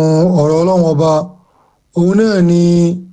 ọ̀rọ̀ ọlọ́run ọba òun náà ni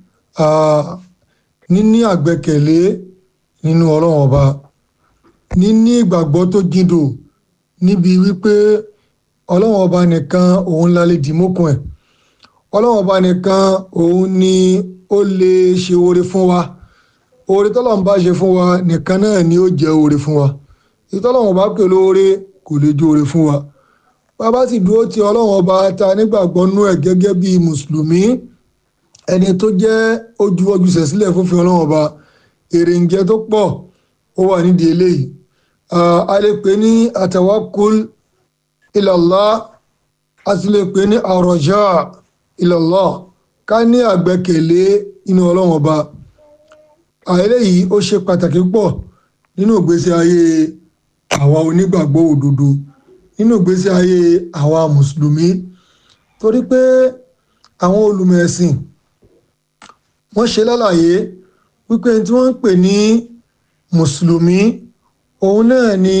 níní àgbẹ́kẹ̀lé nínú ọlọ́run ọba níní ìgbàgbọ́ tó jindò níbi wípé ọlọ́run ọba nìkan òun la lè dìmọ́kùn ẹ̀ ọlọ́run ọba nìkan òun ni ó lè ṣe oore fún wa oore tọ́lọ́run bá ṣe fún wa nìkan náà ni ó jẹ́ oore fún wa ìtọ́lọ́run bá pè lóore kò lè jẹ́ oore fún wa bàbá sì dúró ti ọlọ́run ọba ta nígbàgbọ́ nú ẹ̀ gẹ́gẹ́ bí mùsùlùmí ẹni tó jẹ́ ojú ọjúṣe sílẹ̀ fúnfin ọlọ́run ọba èrè ń jẹ tó pọ̀ ó wà nídìí eléyìí a lè pè ní àtàwákùl ilallah a sì lè pè ní àrọ̀já ilallah ká ní àgbẹ́kẹ̀lé inú ọlọ́run ọba eléyìí ó ṣe pàtàkì pọ̀ nínú ìgbésí ayé àwa onígbàgbọ́ òdodo nínú ìgbésí ayé àwa mùsùlùmí torí pé àwọn olùmọ̀ ẹ̀sìn wọ́n ṣe lálàyé wípé tí wọ́n ń pè ní mùsùlùmí òun náà ni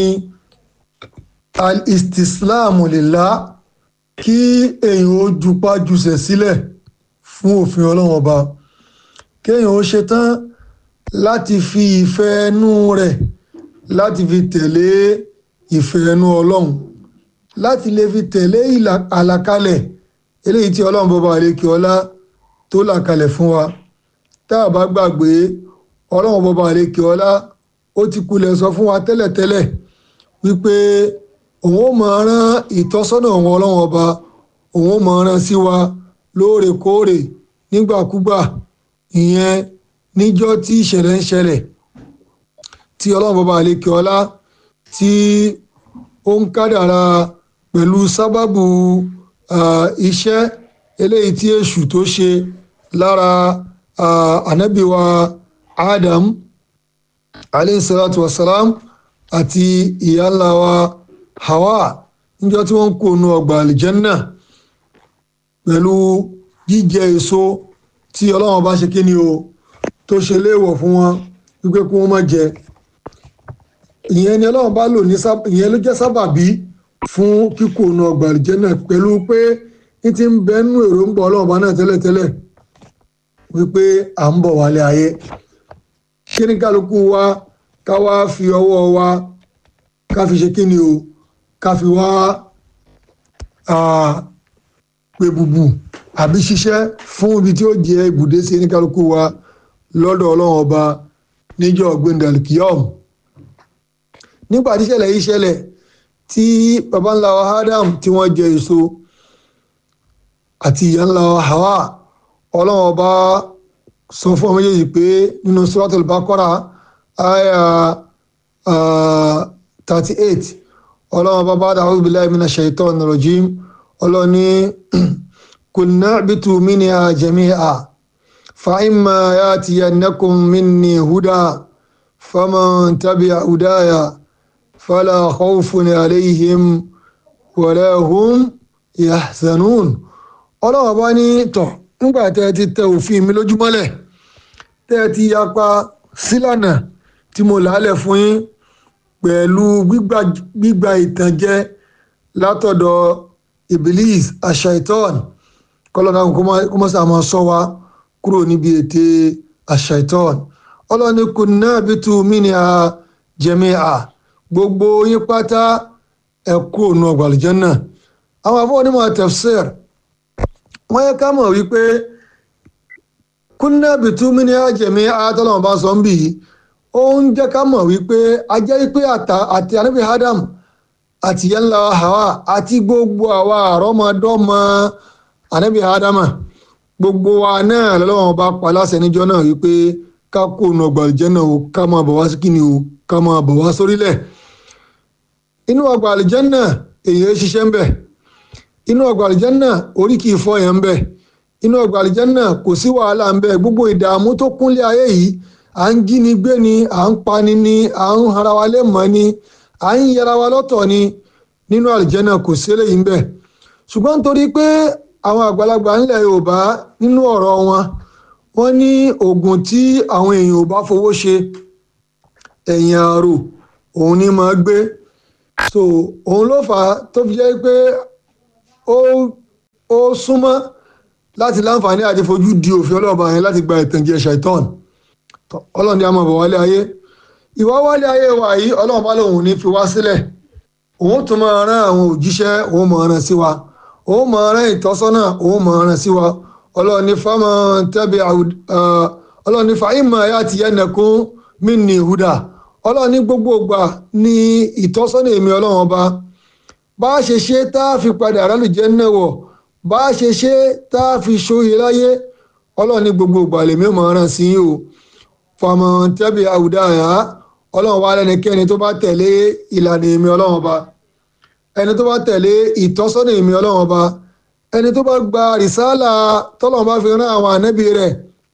al-istislamu lillah kí èèyàn ó jupá jùsẹ̀ sílẹ̀ fún òfin ọlọ́run ọba kéèyàn ó ṣetán láti fi ìfẹ́ ẹnu rẹ̀ láti fi tẹ̀lé ìfẹ́ ẹnu ọlọ́run láti lè fi tẹ̀lé àlàkalẹ̀ eléyìí tí ọlọ́run bọba àlekè ọlá tó là kalẹ̀ fún wa tá a bá gbàgbé ọlọ́run bọba àlekè ọlá ó ti kulẹ̀ sọ fún wa tẹ́lẹ̀tẹ́lẹ̀ wípé òun ó máa rán ìtọ́sọ́nà òun ọlọ́run ọba òun ó máa rán sí wa lóòrèkóòrè nígbàkúgbà ìyẹn níjọ́ tí ìṣẹ̀lẹ̀ ń ṣẹlẹ̀ tí ọlọ́run bọba àlekè ọlá tí ó ń kádàrá pẹ̀lú sábàbù iṣẹ́ eléyìí tí èṣù tó ṣe lára ànábìwa Adam alayhi salatu wasalam àti ìyá ńlá wa Hawa níjọ́ tí wọ́n ń kó nu ọgbà àlìjẹ́nnà pẹ̀lú jíjẹ èso tí ọlọ́run bá ṣe kí ni o tó ṣe léèwọ̀ fún wọn wípé kí wọ́n má jẹ ìyẹn ni ọlọ́run bá lò ní ìyẹn ló jẹ́ sábàbí fún kíkó nu ọgbà àlìjẹ́nnà pẹ̀lú pé ní ti ń bẹ nínú èròǹgbà ọlọ́run bá náà tẹ́lẹ̀tẹ́lẹ̀ wípé à ń bọ̀ wálé ayé kí ni kálukú wa ká wá fi ọwọ́ wa ká fi ṣe kí ni o ká fi wá pé bùbù àbí ṣiṣẹ́ fún ibi tí ó jẹ́ ibùdó sí ní kálukú wa lọ́dọ̀ ọlọ́run ọba níjọ́ gbẹ̀ndàlùkìyọ́mù nígbà tí ìṣẹ̀lẹ̀ yìí ṣẹlẹ̀ tí baba ńlá wa Adam tí wọ́n jẹ èso àti ìyá ńlá wa Hawa ọlọ́run ọba sọ fún ọmọ méjèèjì pé nínú Suratul Baqara àyà thirty eight ọlọ́run ọba ba'da a'udhu billahi minash shaitonir rajim ọlọ́run ní qulna ihbitu minha jami'a fa imma ya'tiyannakum minni huda faman tabi'a hudaya fala khawfun alayhim wala hum yahzanun ọlọ́run ọba ní tọ̀ nígbà tẹ́ ẹ ti tẹ òfin mi lójúmọ́lẹ̀ tẹ́ ẹ ti yapa sílànà tí mo làálẹ̀ fún yín pẹ̀lú gbígba ìtànjẹ látọ̀dọ̀ ibilis ashaitan kọlọ́nà kó mọ́ sá máa sọ wa kúrò níbi ète ashaitan ọlọ́ni kunna bitu minha jami'a gbogbo yín pátá ẹ kú òun ọgbà àlùjánnà àwọn afọ onímọ̀ tafsir wọ́n yẹ ká mọ̀ wípé kunna bitu minha jami'a tọ́lọ́mọ̀ bá sọ ń bì yìí ó ń jẹ́ ká mọ̀ wípé a jẹ́ wípé àti anábì Adam àti yẹnla Hawa àti gbogbo àwa àrọ́mọdọ́mọ anábì Adama gbogbo wa náà lọ́wọ́n bá pa láṣẹ níjọ́ náà wípé ká kó nu ọgbà àlùjánnà o ká máa bọ̀ wá sí kíni o ká máa bọ̀ wá sórílẹ̀ inú ọgbà àlùjánnà èèyàn ṣiṣẹ́ ń bẹ̀ inú ọgbà àlùjánnà orí kì í fọ́ yẹn ń bẹ̀ inú ọgbà àlùjánnà kò sí wàhálà ń bẹ̀ gbogbo ìdààmú tó kúnlé ayé yìí à ń jíni gbé ni à ń pani ni à ń hara wa lé mọ́ ni à ń yẹra wa lọ́tọ̀ ni nínú àlùjánnà kò sí eléyìí ń bẹ̀ ṣùgbọ́n nítorí pé àwọn àgbàlagbà ńlẹ̀ Yorùbá nínú ọ̀rọ̀ wọn wọ́n ní oògùn tí àwọn èèyàn ò bá fowó ṣe ẹ̀yìn àrò òun ni máa gbé so òun ló fà á tó fi jẹ́ pé ó ó súnmọ́ láti láǹfààní àti fojú di òfin ọlọ́ọ̀bá yẹn láti gba ìtànjẹ ṣàìtọ́n ọlọ́run ni a máa bọ̀ wálé ayé ìwà wálé ayé wa yìí ọlọ́run bá lòun ní fi wá sílẹ̀ òun tún máa rán àwọn òjíṣẹ́ òun máa rán sí wa òun máa rán ìtọ́sọ́nà òun máa rán sí wa ọlọ́run ní fámọ́ tẹ́bi ọlọ́run ní fàáìmọ̀ ayé àti yẹnẹkún mí ní ìhúdà ọlọ́run ní gbogbo ìgbà ní ìtọ́sọ́nà èmi ọlọ́run ọba bá a ṣe ṣe tá a fi padà rálùjẹ́ náà wọ̀ bá a ṣe ṣe tá a fi ṣòye láyé ọlọ́run ní gbogbo ìgbà lèmi ò máa rán sí yìí o fàmọ́ tẹ́bi àwùdá yà ọlọ́run wa lẹ́nikẹ́ni tó bá tẹ̀lé ìlànà èmi ọlọ́run ọba ẹni tó bá tẹ̀lé ìtọ́sọ́nà èmi ọlọ́run ọba ẹni tó bá gba rìsálà tọ́lọ́run bá fi rán àwọn ànábì rẹ̀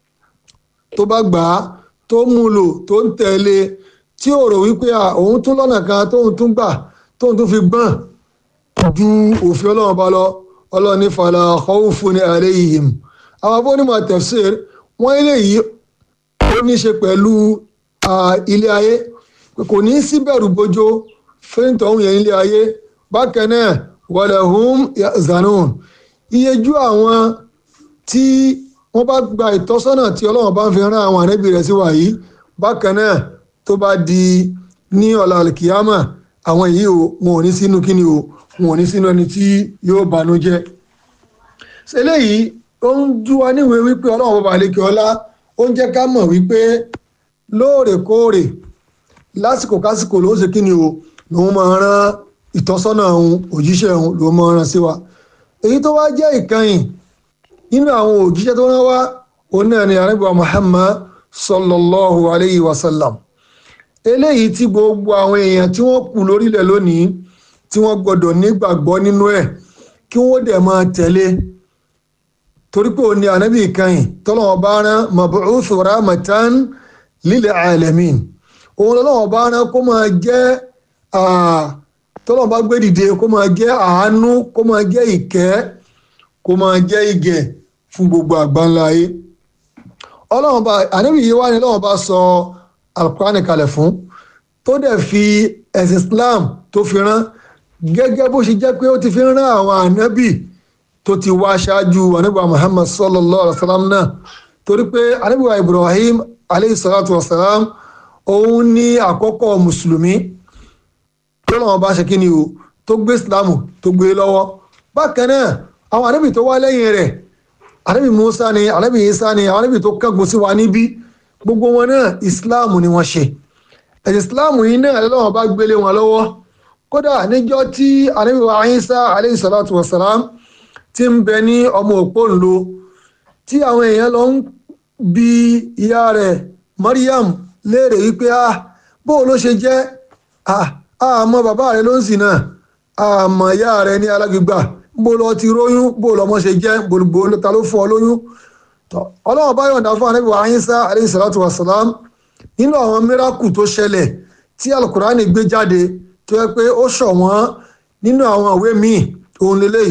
tó bá gbà á tó mú lò tó ń tẹ̀lé tí ò rò wípé òun tún lọ́nà kan tóun tún gbà tóun tún fi gbọ́n ju òfin ọlọ́run ọba lọ ọlọ́run ní fala khawfun alayhim àwọn abónímọ̀ tafsir wọ́n eléyìí ó ní ṣe pẹ̀lú ilé ayé kò ní sí bẹ̀rù bojo fẹ́ǹtọ̀hún yẹn ilé ayé bákan náà walahum yahzanun iyejú àwọn tí wọ́n bá gba ìtọ́sọ́nà tí ọlọ́run bá ń fi rán àwọn ànábì rẹ̀ sí wa yìí bákan náà tó bá di ní ọ̀la alkiyama àwọn yìí o wọn ò ní sínú kíni o wọn ò ní sínú ẹni tí yóò banújẹ́ ṣẹlẹ́yìí ó ń jú wa níwèé wípé ọlọ́run bàbá àlekè ọlá ó ń jẹ́ ká mọ̀ wípé lóòrèkóòrè lásìkò kásìkò ló ń ṣe kíni o lòun máa rán ìtọ́sọ́nà òun òjíṣẹ́ òun lòun máa rán sí wa èyí tó wá jẹ́ ìkànnì nínú àwọn òjíṣẹ́ tó rán wá òun náà ni ànábì Muhammad sallallahu alayhi wa sallam eléyìí tí gbogbo àwọn èèyàn tí wọ́n kù lórílẹ̀ lónìí tí wọ́n gbọ́dọ̀ nígbàgbọ́ nínú ẹ̀ kí wọ́n dẹ̀ máa tẹ̀lé torí pé òun ni ànábì ìkànnì tọ́lọ́wọ́n bá rán mabu'uthu rahmatan lil alamin òun lọ́wọ́ bá rán kó máa jẹ́ tọ́lọ́wọ́n bá gbé dìde kó máa jẹ́ àánú kó máa jẹ́ ìkẹ́ kó máa jẹ́ ìgẹ̀ fún gbogbo àgbáńlá ayé ọlọ́wọ́n bá ànábì yìí wá ní lọ́wọ́ bá sọ alukurani kalẹ̀ fún tó dẹ̀ fi ẹ̀sìn Islam tó fi rán gẹ́gẹ́ bó ṣe jẹ́ pé ó ti fi rán àwọn ànábì tó ti wá ṣáájú ànábì Muhammad sallallahu alaihi wa sallam náà torí pé ànábì wa Ibrahim aleyhi salatu wa salam òun ní àkọ́kọ́ mùsùlùmí tó lọ́wọ́ bá ṣe kí ni o tó gbé Islam tó gbé lọ́wọ́ bákan náà àwọn ànábì tó wá lẹ́yìn rẹ̀ ànábì Musa ni ànábì Isa ni àwọn ànábì tó kángun sí wa níbí gbogbo wọn náà Islam ni wọ́n ṣe ẹ̀sìn Islam yìí náà lọ́wọ́ bá gbélé wọn lọ́wọ́ kódà níjọ́ tí ànábì wa Isa aleyhi salatu wa salam ti ń bẹ ní ọmọ òpó ńlò tí àwọn èèyàn lọ ń bi ìyá rẹ̀ Maryam léèrè wípé a bó ló ṣe jẹ́ àmọ́ bàbá rẹ̀ ló ń sìn náà àmọ́ ìyá rẹ̀ ní alágbègbà bó lọ ti róyún bó lọmọ ṣe jẹ́ gbogbo ta ló fún ọ lóyún ọlọ́run bá yọ̀ǹda fún ànábì wa Ìsá alayhi salatu wa salam nínú àwọn mìíràkù tó ṣẹlẹ̀ tí alukurani gbé jáde tó yẹ pé ó ṣọ̀wọ́n nínú àwọn ìwé míì òun lélẹ́yìí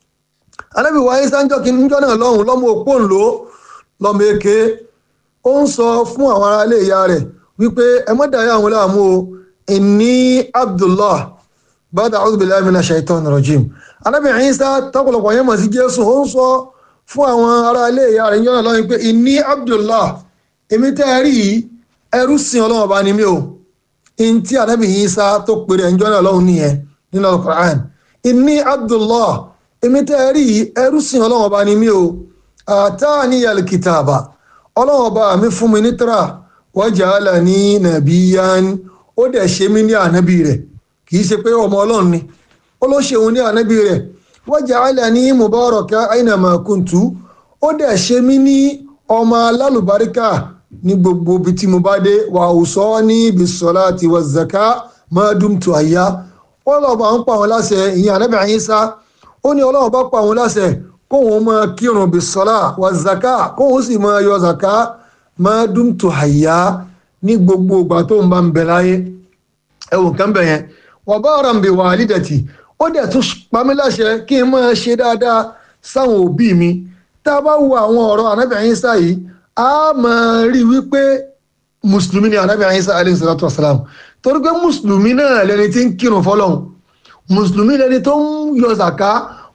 ànábì wa Ìsá ń jọ́ kí níjọ́ náà lọ́hùn lọ́mọ òpó ńlò lọ́mọ èké ó ń sọ fún àwọn ará ilé ìyá rẹ̀ wípé ẹ má dàáyà àwọn láàmú o inni abdullah bàdà a'udhu billahi minash shaitanir rajim ànábì Ìsá tọ́pọ̀lọpọ̀ yẹn mọ̀ sí jésù ó ń sọ fún àwọn ará ilé ìyá rẹ̀ níjọ́ náà lọ́hùn pé inni abdullah èmi tẹ́ ẹ rí yìí ẹrú sìn ọlọ́wọ́ bá ní mi o in tí ànábì Ìsá tó pèrè níjọ́ náà lọ́hùn nìyẹn nínú al-Qur'an inni abdullah èmi tẹ́ ẹ rí yìí ẹrú sìn ọlọ́wọ́ bá ní mi o àtàníyàl kìtàbà ọlọ́wọ́ bá mi fún mi ní tírà waj'alani nabiyyan ó dẹ̀ ṣe mí ní ànábì rẹ̀ kì í ṣe pé ọmọ ọlọ́run ni ó ló ṣe òun ní ànábì rẹ̀ waj'alani mubaraka aynama kuntu ó dẹ̀ ṣe mí ní ọmọ alálùbáríkà ní gbogbo ibi tí mo bá dé wa awsani bis-salati waz-zaka ma dumtu hayya ọlọ́wọ́ bá ń pa àwọn láṣẹ ìyẹn ànábì Ìsá ó ní ọlọ́wọ́ bá pa àwọn láṣẹ kóhun máa kírun bis-sala waz-zaka kóhun sì máa yọ zaka ma dumtu hayya ní gbogbo ìgbà tó ń bá ń bẹ láyé ẹwùn kan bẹ̀ yẹn wa baran bi walidati ó dẹ̀ tún pa mí láṣẹ kí n máa ṣe dáadáa sáwọn òbí mi tá a bá wo àwọn ọ̀rọ̀ ànábì Ìsá yìí a máa rí wípé mùsùlùmí ni ànábì Ìsá alayhi salatu wassalam torí pé mùsùlùmí náà lẹni tí ń kírun fọlọ́hún mùsùlùmí lẹni tó ń yọ zaka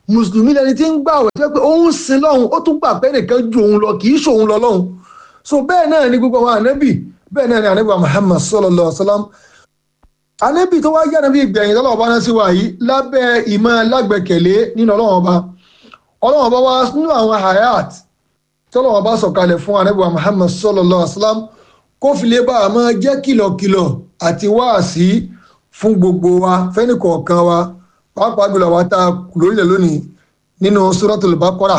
mùsùlùmí lẹni tí ń gbààwẹ̀ tó yẹ pé òun sin lọ́hùn ó tún gbà pé nìkan ju òun lọ kì í ṣòun lọ lọ́hùn so bẹ́ẹ̀ náà ni gbogbo àwọn ànábì bẹ́ẹ̀ náà ni ànábì Muhammad sallallahu alaihi wasallam ànábì tó wá jẹ́ ànábì ìgbẹ̀yìn tọ́lọ́wọ́ bá náà sí wa yìí lábẹ́ ìmọ̀ lágbẹ̀kẹ̀lé nínú ọlọ́wọ́ ọba ọlọ́wọ́ ọba wá nínú àwọn hayat tọ́lọ́wọ́ bá sọ̀kalẹ̀ fún ànábì Muhammad sallallahu alaihi wasallam kó fi lè bá a máa jẹ́ kìlọ̀kìlọ̀ àti wáàsí fún gbogbo wa fẹ́ni kọ̀ọ̀kan wa pàápàá jùlọ wa tá a lórílẹ̀ lónìí nínú suratul Baqara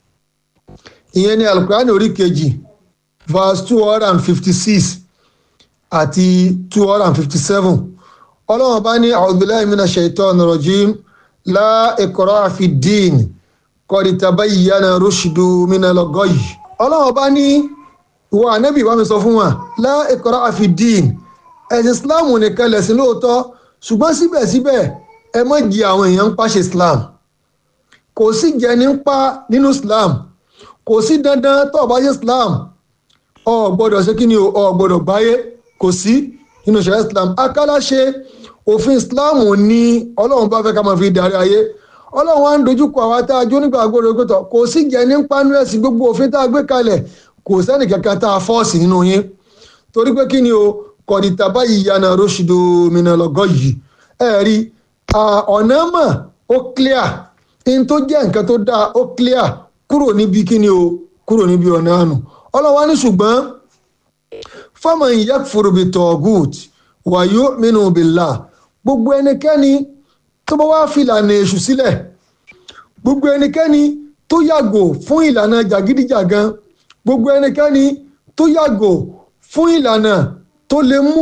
ìyẹn ní alukurani orí kejì verse two hundred and fifty six àti two hundred and fifty seven ọlọ́run bá ní a'udhu billahi minash shaitani rajim la ikraha fi ddin qad tabayyana rushdu minal ghayy ọlọ́run bá ní ìwọ ànábì bá mi sọ fún wa la ikraha fi ddin ẹ̀sìn islam nìkan lẹ̀sìn lóòótọ́ ṣùgbọ́n síbẹ̀síbẹ̀ ẹ má jí àwọn èèyàn ń pàṣẹ islam kò sí jẹni ń pa nínú islam kò sí dandan tó o bá ṣe islam o gbọ́dọ̀ ṣe kí ni o gbọ́dọ̀ gbáyé kò sí nínú ṣẹ̀ríà islam akálàṣe òfin islam ní ọlọ́run bá fẹ́ ká máa fi darí ayé ọlọ́run wa ń dojúkọ àwa tá a jó nígbà gbọ́dọ̀ gbọ́dọ̀ kò sí jẹni ń pa nínú ẹ̀sìn gbogbo òfin tá a gbé kalẹ̀ kò sẹ́nì kankan tá a fọ́ọ̀sì nínú yín torí pé kí ni o kọ̀dìtàbá ìyànà rọ́ṣìdò mìnàlọ́gọ́ yìí ẹ rí ọ̀nà mọ̀ ó clear in tó jẹ́ nǹkan tó dáa ó clear kúrò níbi kíni o kúrò níbi ọ̀nà àánú ọlọ́wà ní ṣùgbọ́n faman yakfur bi tọ́gùt wa yu'minu billah gbogbo ẹnikẹ́ni tó bá wá fi ìlànà èṣù sílẹ̀ gbogbo ẹnikẹ́ni tó yàgò fún ìlànà jàgídíjàgan gbogbo ẹnikẹ́ni tó yàgò fún ìlànà tó lè mú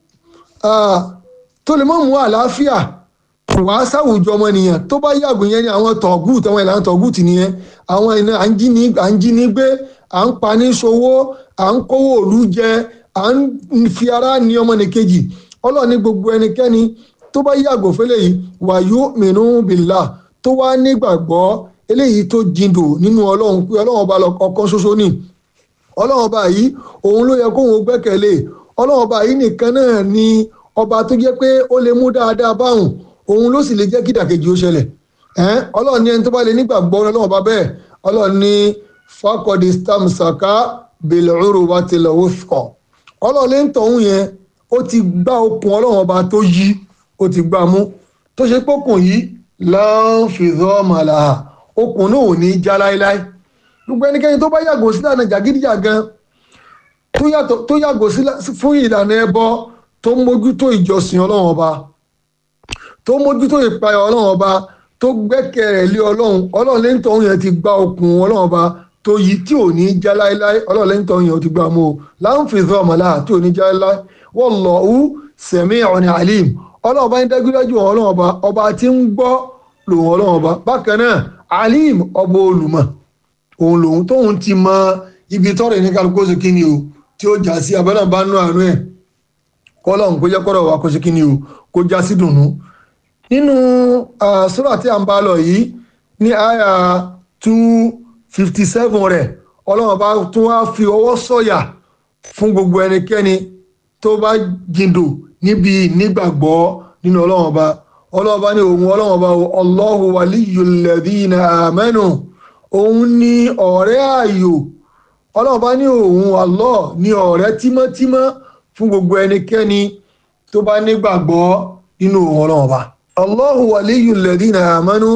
tó lè mọ́ mú àlàáfíà wàá sáwùjọ ọmọnìyàn tó bá yàgò yẹn ni àwọn tọ̀gùt àwọn ìlànà tọ̀gùt nìyẹn àwọn ìlànà à ń jí ní gbé à ń pa ní ṣòwò à ń kówó òlu jẹ à ń fi ara ní ọmọnìkejì ọlọ́run ní gbogbo ẹnikẹ́ni tó bá yàgò fẹ́lẹ̀ yìí wa yu'minu billah tó wá nígbàgbọ́ eléyìí tó jindò nínú ọlọ́run pé ọlọ́run ọba ọ̀kan ṣoṣo ni ọlọ́run ọba yìí òun ló yẹ kóun gbẹ́kẹ̀lé ọlọ́run ọba yìí nìkan náà ni ọba tó jẹ́ pé ó lè mú dáadáa báwùn òun ló sì lè jẹ́ kí ìdàkejì ó ṣẹlẹ̀ ọlọ́run ní ẹni tó bá lè nígbàgbọ́ ọlọ́run ọba bẹ́ẹ̀ ọlọ́run ní fakọ́dí stamsaka bẹ̀lẹ́rù wa ti lọ wọ́fọ̀ ọlọ́run lè ń tọ̀hún yẹn ó ti gbá okùn ọlọ́run ọba tó yí ó ti gbá mú tó ṣe pókùn yìí láǹfìdọ́ màlàhà okùn náà ò ní já láéláé gbogbo ẹnikẹ́ni tó bá yàgò sílànà jàgídíjàgan tó yàgò fún ìlànà ẹbọ tó mójútó ìjọsìn ọlọ́run ọba tó mójútó ìpayà ọlọ́run ọba tó gbẹ́kẹ̀rẹ̀ lé ọlọ́run ọlọ́run lẹ́yìn tó ń yẹn ti gba okùn ọlọ́run ọba tó yí tí ò ní já láéláé ọlọ́run lẹ́yìn tó ń yẹn ti gba mú o láǹfìdọ́ ọmọlá tí ò ní já láéláé wallahu sami'un alim ọlọ́run ọba ń dájúdájú ọlọ́run ọba ọba tí ń gbọ́ lòun ọlọ́run ọba bákan náà alim ọba olùmọ̀ òun lòun tóun ti mọ ibi tọ́rọ̀ ní kálukú ṣe kí ni o tí ó já sí abẹ́rẹ́ bá nú àánú ẹ̀ kọ́lọ́hún kó jẹ́ kọ́rọ̀ wa kó ṣe kí ni o kó já sí dùnú. nínú sura tí a ń bá lọ yìí ní àyà two fifty seven rẹ̀ ọlọ́run bá tún wá fi ọwọ́ sọ̀yà fún gbogbo ẹnikẹ́ni tó bá jìndò níbi nígbàgbọ́ nínú ọlọ́run ọba ọlọ́run ọba ní òun ọlọ́run ọba Allahu waliyyul ladhina amanu òun ní ọ̀rẹ́ ààyò ọlọ́run bá ní òun Allah ní ọ̀rẹ́ tímọ́tímọ́ fún gbogbo ẹnikẹ́ni tó bá nígbàgbọ́ nínú òun ọlọ́run ọba Allahu waliyyul ladhina amanu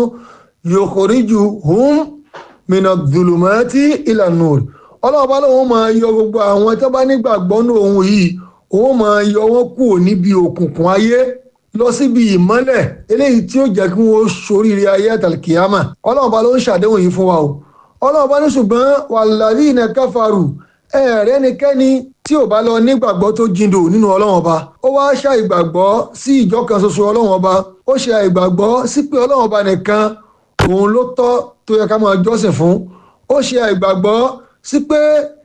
yukhrijuhum minadh-dhulumati ilan-nur ọlọ́run bá lóun máa yọ gbogbo àwọn tó bá nígbàgbọ́ nínú òun yìí òun máa yọ wọ́n kúrò níbi òkùnkùn ayé lọ síbi ìmọ́lẹ̀ eléyìí tí ó jẹ́ kí wọ́n ṣoríire ayé àtàlùkìyàmà ọlọ́run bá ló ń ṣàdéhùn yìí fún wa o ọlọ́run bá ní ṣùgbọ́n wàlàdínà káfàrù ẹ̀ẹ́rẹ́ nikẹ́ni tí ò bá lọ nígbàgbọ́ tó jindò nínú ọlọ́run ọba ó wá ṣe ìgbàgbọ́ sí ìjọ kan ṣoṣo ọlọ́run ọba ó ṣe ìgbàgbọ́ sí pé ọlọ́run ọba nìkan òun ló tọ́ tó yẹ ká máa jọ́sìn fún ó ṣe ìgbàgbọ́ sí pé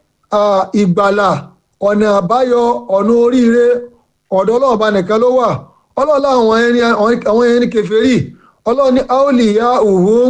ìgbàlà ọ̀nà àbáyọ ọ̀nà oríire ọ̀dọ̀ ọlọ́run ọba nìkan ló wà ọlọ́run àwọn ẹni kèfèrí ọlọ́run ní aoliya uhum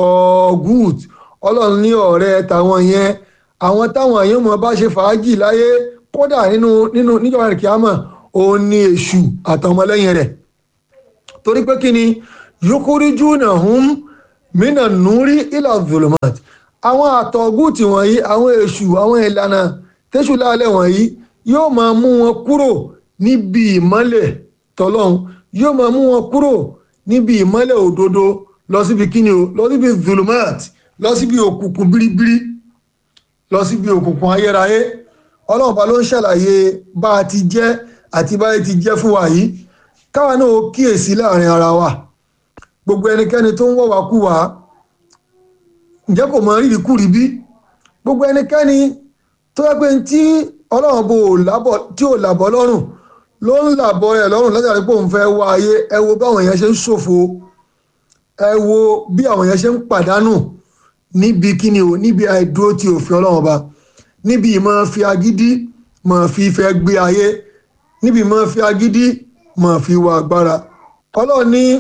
tọ́gùt ọlọ́run ní ọ̀rẹ́ tàwọn yẹn àwọn táwọn èèyàn mọ̀ bá ṣe fàájì láyé kódà nínú nínú níjọba rẹ̀ kíámà òun ní èṣù àtọmọlẹ́yìn rẹ̀ torí pé kí ni yukhrijunahum mina nuri ila zulumat àwọn àtọ̀gùtì wọ̀nyí àwọn èṣù àwọn ìlànà tẹ́ṣù láàlẹ̀ wọ̀nyí yóò máa mú wọn kúrò níbi ìmọ́lẹ̀ tọ́lọ́hun yóò máa mú wọn kúrò níbi ìmọ́lẹ̀ òdodo lọ síbi kíni o lọ síbi zulumat lọ síbi òkùnkùn biribiri lọ síbi òkùnkùn ayérayé ọlọ́run bá ló ń ṣàlàyé bá a ti jẹ́ àti bá a ti jẹ́ fún wa yìí káwa náà ó kíyèsí láàrin ara wa gbogbo ẹnikẹ́ni tó ń wọ̀ wá kú wá ǹjẹ́ kò mọ rírì kúrì bí gbogbo ẹnikẹ́ni tó yẹ pé tí ọlọ́run bò lábọ̀ tí ò làbọ̀ lọ́rùn ló ń làbọ̀ rẹ̀ lọ́rùn látàrí pé òun fẹ́ wá ayé ẹ wo báwọn èèyàn ṣe ń ṣòfò ẹ wo bí àwọn èèyàn ṣe ń pàdánù níbi kíni o níbi àìdúró ti òfin ọlọ́run ọba níbi ìmọ̀ fi agídí mọ̀ fi fẹ́ gbé ayé níbi ìmọ̀ fi agídí mọ̀ fi wà agbára ọlọ́run ní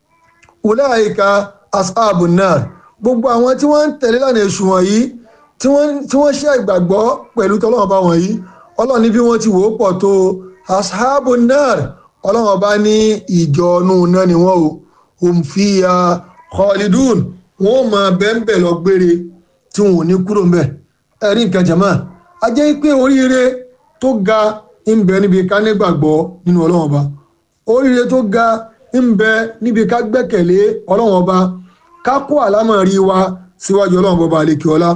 ulaika ashabun nar gbogbo àwọn tí wọ́n ń tẹ̀lé lánàá èṣù wọ̀nyí tí wọ́n ṣe ìgbàgbọ́ pẹ̀lú tọ́lọ́run ọba wọ̀nyí ọlọ́run ní bí wọ́n ti wò ó pọ̀ tó ashabun nar ọlọ́run ọba ní ìjọ ọ̀nù náà ni wọ́n o hum fiya khalidun wọ́n máa bẹ́ẹ̀ lọ gbére tí wọn ò ní kúrò ń bẹ̀ ẹ̀rí nǹkan jẹ̀mọ́ a jẹ́ pé oríire tó ga ń bẹ níbi ká nígbàgbọ́ nínú ọlọ́run ọba oríire tó ga ń bẹ níbi ká gbẹ́kẹ̀lé ọlọ́run ọba ká kó àlámọ̀rí wa síwájú ọlọ́run ọba àlekè ọlá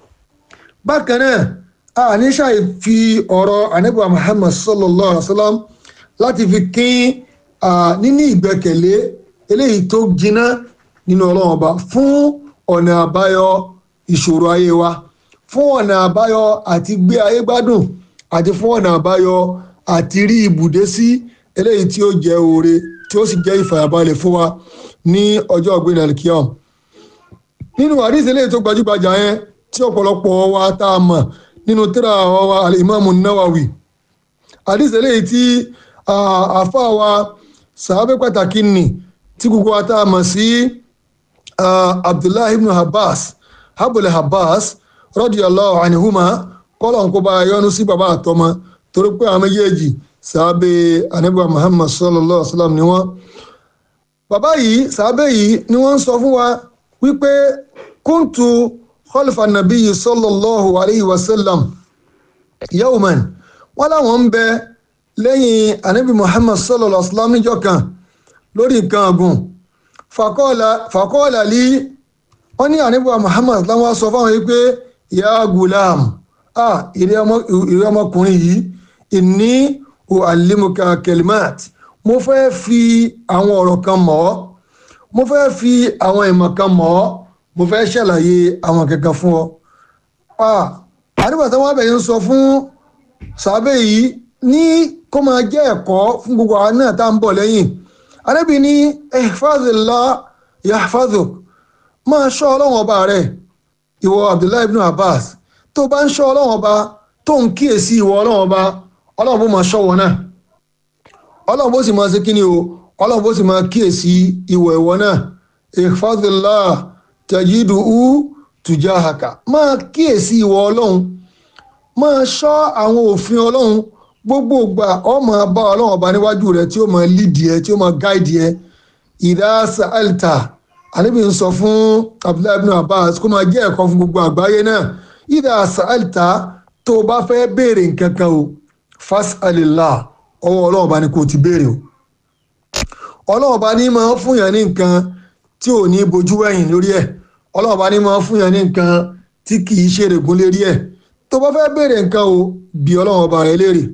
bákan náà a ní ṣàì fi ọ̀rọ̀ anábìwá muhammad sallallahu alaihi wa sallam láti fi kín níní ìgbẹ́kẹ̀lé eléyìí tó jiná nínú ọlọ́run ọba fún ọ̀nà àbáyọ ìṣòro ayé wa fún ọ̀nà àbáyọ àti gbé ayé gbádùn àti fún ọ̀nà àbáyọ àti rí ibùdé sí eléyìí tí ó jẹ́ oore tí ó sì jẹ́ ìfàyàbalẹ̀ fún wa ní ọjọ́ ọ̀gbìn alkiyam nínú àdìsí eléyìí tó gbajúgbajà yẹn tí ọ̀pọ̀lọpọ̀ wa tá a mọ̀ nínú tírà wa alimami nawawi àdìsí eléyìí tí àfa wa sàábẹ́ pàtàkì nì tí gbogbo wa tá a mọ̀ sí abdullahi ibn abbas habul abbas radiyallahu anhuma kọ́lọ̀ ń kó bá yọ́nú sí bàbá àtọmọ torí pé àwọn méjèèjì sàábẹ́ anábíwá muhammad sallallahu alaihi wa sallam ni wọ́n. bàbá yìí sàábẹ́ yìí ni wọ́n ń sọ fún wa wípé kúntù khalfa nabiyyi sallallahu alaihi wa sallam yawman wọ́n láwọn ń bẹ lẹ́yìn anábí muhammad sallallahu alaihi wa sallam níjọ́ kan lórí nǹkan ọ̀gùn fàkọ́ọ̀lá lí wọ́n ní anábíwá muhammad láwọn sọ fáwọn yìí pé ya gulam ah ìrẹ́ ọmọkùnrin yìí ìní uallimuka kelimat mo fẹ́ fi àwọn ọ̀rọ̀ kan mọ̀ ọ́ mo fẹ́ fi àwọn ìmọ̀ kan mọ̀ ọ́ mo fẹ́ ṣàlàyé àwọn kankan fún ọ. àdúgbò tí wọ́n bẹ̀rẹ̀ ń sọ fún sàbẹ̀ yìí ní kó máa jẹ́ ẹ̀kọ́ fún gbogbo àwọn náà tá à ń bọ̀ lẹ́yìn anábì ní ihfazillah yahfazuk máa ṣọ́ ọlọ́run ọba rẹ̀ ìwọ abdullahi ibn abbas tó bá ń ṣọ́ ọlọ́run ọba tó ń kíyèsí ìwọ ọlọ́run ọba ọlọ́run bó máa ṣọ́ wọn náà ọlọ́run bó sì máa ṣe kí ni o ọlọ́run bó sì máa kíyèsí ìwọ ìwọ náà ihfazillah tajiduhu tujahaka máa kíyèsí ìwọ ọlọ́run máa ṣọ́ àwọn òfin ọlọ́run gbogbo ìgbà ọ máa bá ọlọ́run ọba níwájú rẹ tí ó máa lídìí ẹ tí ó máa gáìdì ẹ ìdá sa'alta àníbi ń sọ fún abdullahi ibn abbas kó máa jẹ́ ẹ̀kọ́ fún gbogbo àgbáyé náà ìdá sa'alta tó o bá fẹ́ béèrè nǹkan kan o fas'alillah ọwọ́ ọlọ́run ọba ni kò ti béèrè o ọlọ́run ọba ní máa fún yàn ní nǹkan tí ò ní bojú wẹ̀yìn lórí ẹ̀ ọlọ́run ọba ní máa fún yàn ní nǹkan tí kì í ṣe èrègùn lérí ẹ̀ tó bá fẹ́ béèrè nǹkan o bí ọlọ́run ọba rẹ léèrè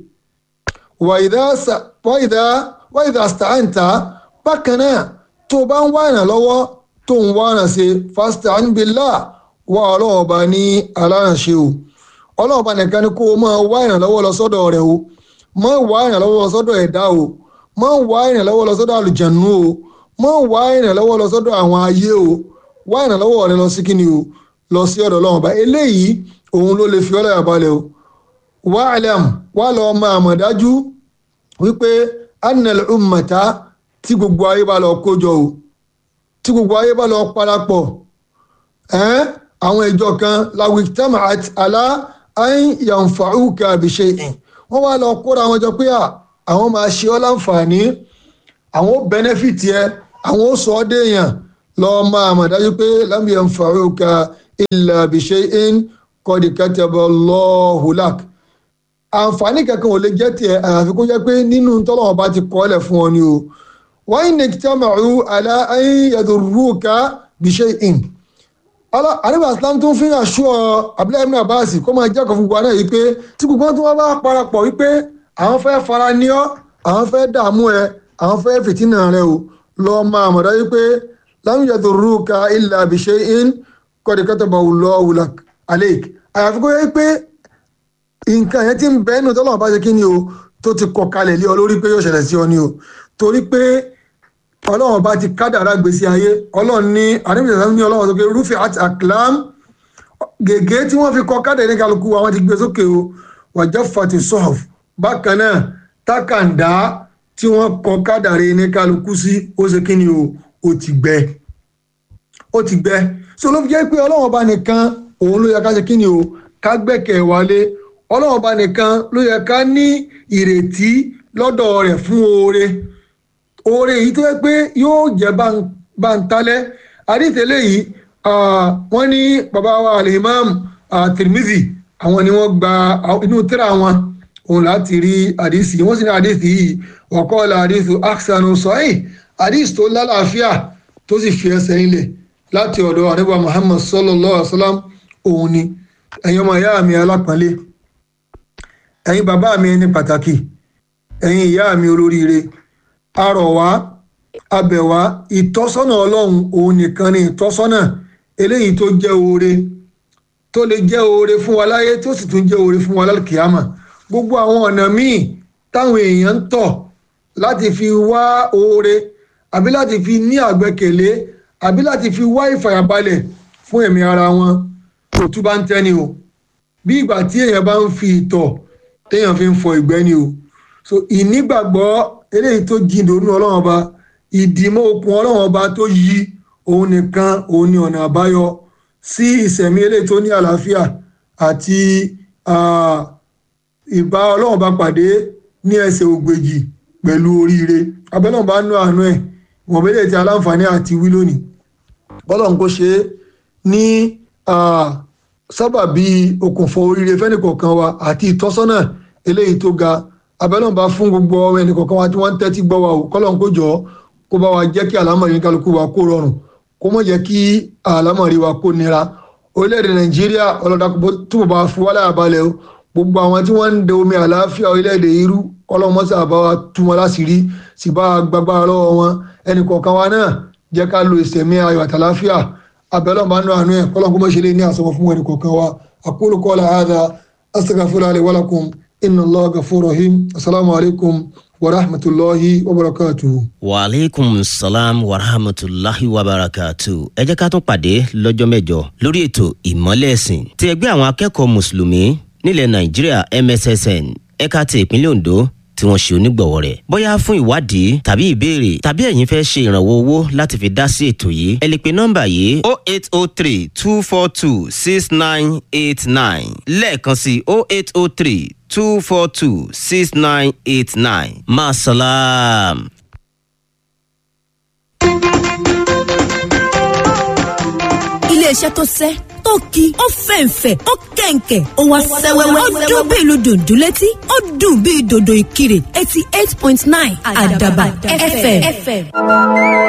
wàyídà sta'anta bákan náà tó o bá ń wá ìrànlọ́wọ́ tó ń wá ìràn ṣe fasta'in billah wá ọlọ́run ọba ní alárànṣe o ọlọ́run ọba nìkan ni kó o máa wá ìrànlọ́wọ́ lọ sọ́dọ̀ rẹ̀ o má wá ìrànlọ́wọ́ lọ sọ́dọ̀ ẹ̀dá o má wá ìrànlọ́wọ́ lọ sọ́dọ̀ àlùjànnú o má wá ìrànlọ́wọ́ lọ sọ́dọ̀ àwọn ayé o wá ìrànlọ́wọ́ rẹ lọ sí kíni o lọ sí ọ̀dọ̀ ọlọ́run ọba eléyìí òun ló lè fi ọlọ́yà balẹ̀ o wá àlẹ́m wá lọ máa mọ̀ dájú wípé annal ummata tí gbogbo ayé bá lọ kójọ o tí gbogbo ayé bá lọ parapọ̀ ẹ́n àwọn ìjọ kan lawitama àti alá ayin yanfa'uka bi shay'in wọ́n wá lọ kóra wọn jọ pé àwọn máa ṣe ọ́ láǹfààní àwọn ó bẹ́nẹ́fìtì ẹ àwọn ó sọ ọ́ déèyàn lọ́ọ́ máa mọ̀ dájú pé lam yanfa'uka illa bi shay'in qad kataba Allahu lak àǹfààní kankan ò lè jẹ́ tiẹ̀ àyàfi kó jẹ́ pé nínú tọ́lọ́wọ́n bá ti kọ́ ọ́lẹ̀ fún ọ ni o wa in ijtama'u ala an yadurruka bi shay'in àríwá islam tó ń fi hàn ṣú ọ abdullahi ibn abbas kó máa jẹ́ ọ̀kan fún wa náà yìí pé tí gbogbo wọn tó wá bá parapọ̀ wípé àwọn fẹ́ fara ní ọ àwọn fẹ́ dààmú ẹ àwọn fẹ́ fìtínà rẹ o lọ máa mọ̀ dájú pé lam yadurruka illa bi shay'in qad katabahu Allahu lak alayk àyàfi kó yẹ pé nǹkan yẹn ti ń bẹ nínú tọ́lọ́mọba ṣe kí ni o tó ti kọ kalẹ̀ lé ọ lórí pé yóò ṣẹlẹ̀ sí ọ ni o torí pé ọlọ́run bá ti kádàrá gbèsè ayé ọlọ́run ní àdébìsẹ̀ ní ọlọ́run tó ké rúfì àti àkìlám gègé tí wọ́n fi kọ kádàrá ní kálukú àwọn ti gbé sókè o wàjọ́ fati sọ́ọ̀f bákan náà tákàndá tí wọ́n kọ kádàrá ní kálukú sí ó ṣe kí ni o ó ti gbẹ ó ti gbẹ so ló fi jẹ́ pé ọlọ́run bá nìkan òun ló yẹ ká ṣe kí ni o ká gbẹ́kẹ̀ wálé ọlọ́run bá nìkan ló yẹ ká ní ìrètí lọ́dọ̀ rẹ̀ fún oore oore yìí tó yẹ pé yóò jẹ́ báńtálẹ́ àdìtẹ́lẹ̀ yìí wọ́n ní bàbá wa alimam Tirmidhi àwọn ni wọ́n gba inú tírà wọn òun láti rí àdìsí wọ́n sì ní àdìsí yìí waqala àdìsí aksanu sahih àdìsí tó lálàáfíà tó sì fi ẹsẹ̀ ilẹ̀ láti ọ̀dọ̀ àdébà Muhammad sallallahu alaihi wasallam òun ni ẹ̀yin ọmọ ìyá mi alápọ̀nlé ẹ̀yin bàbá mi ẹni pàtàkì ẹ̀yin ìyá mi olóríire arọ̀ wá abẹ̀ wá ìtọ́sọ́nà ọlọ́run òun nìkan ni ìtọ́sọ́nà eléyìí tó jẹ́ oore tó lè jẹ́ oore fún wa láyé tó sì tún jẹ́ oore fún wa lálùkìyàmà gbogbo àwọn ọ̀nà míì táwọn èèyàn ń tọ̀ láti fi wá oore àbí láti fi ní àgbẹ́kẹ̀lé àbí láti fi wá ìfàyàbalẹ̀ fún ẹ̀mí ara wọn kò tún bá ń tẹ́ni o bí ìgbà tí èèyàn bá ń fi ìtọ̀ téèyàn fi ń fọ ìgbẹ́ ni o so ìnígbàgbọ́ eléyìí tó jìnnà onú ọlọ́run ọba ìdìmọ́ okùn ọlọ́run ọba tó yí òun nìkan òun ni ọ̀nà àbáyọ sí ìsẹ̀mí eléyìí tó ní àlàáfíà àti ìbá ọlọ́run ọba pàdé ní ẹsẹ̀ ògbèjì pẹ̀lú oríire abẹ́lẹ́ ọba nú àánú ẹ̀ wọ̀n bẹ́lẹ̀ tí aláǹfààní àti wí lónìí bọ́lọ̀ ń kó ṣe ní sábàbí okùnfọ̀ oríire fẹ́nìkọ̀ọ̀kan wa àti ìtọ́sọ́nà eléyìí tó ga abẹ́lẹ́ ọba fún gbogbo ẹnìkọ̀ọ̀kan wa tí wọ́n ń tẹ́tí gbọ́ wa o kọ́lọ̀ ń kó jọ kó bá wa jẹ́ kí àlámọ̀rí kálukú wa kó rọrùn kó mọ̀ jẹ́ kí àlámọ̀rí wa kó nira orílẹ̀-èdè nàìjíríà ọlọ́dà túbọ̀ bá fún wálé àbálẹ̀ o gbogbo àwọn tí wọ́n ń de omi àlàáfíà orílẹ̀-èdè irú ọlọ́mọsí àbáwá tú wọn láṣìírí sì bá gbàgbára lọ́wọ́ wọn ẹnì kọ̀ọ̀kan wa náà jẹ́ ká lo ìsẹ̀mí ayọ̀ àtàláfíà abẹ́lẹ́ ọba nù àánú ẹ̀ kọ́lọ́n kó mọ̀ ṣe lé ní àsọmọ fún ẹnì kọ̀ọ̀kan wa aqulu qawla hadha astaghfirullaha li wa lakum inna Allaha ghafurur rahim assalamu alaikum wa rahmatulahi wa barakatuhu. wa aleykum salaam wa rahmatulahi wa barakatuhu. ẹ jẹ́ ká tún pàdé lọ́jọ́ mẹ́jọ lórí ètò ìmọ́lẹ̀ ẹ̀sìn ti ẹgbẹ́ àwọn akẹ́kọ̀ọ́ mùsùlùmí nílẹ̀ nàìjíríà MSSN ẹ̀ka ti ìpínlẹ̀ Ondo tí wọ́n ṣe onígbọ̀wọ́ rẹ̀. bóyá fún ìwádìí tàbí ìbéèrè tàbí ẹ̀yin fẹ́ ṣe ìrànwọ́ owó láti fi dá sí ètò yìí ẹ lè pe nọ́mbà yìí o eight o three two four two six nine eight nine lẹ́ẹ̀kan sí o eight o three two four two six nine eight nine masalam. iléeṣẹ́ tó sẹ́ tó ki ó fẹ̀ǹfẹ̀ ó kẹ̀ǹkẹ̀ ó wá sẹ́wẹ́wẹ́ ó dún bí ìlú dùndún létí ó dùn bí dòdò ìkirè eighty eight point nine àdàbà fm.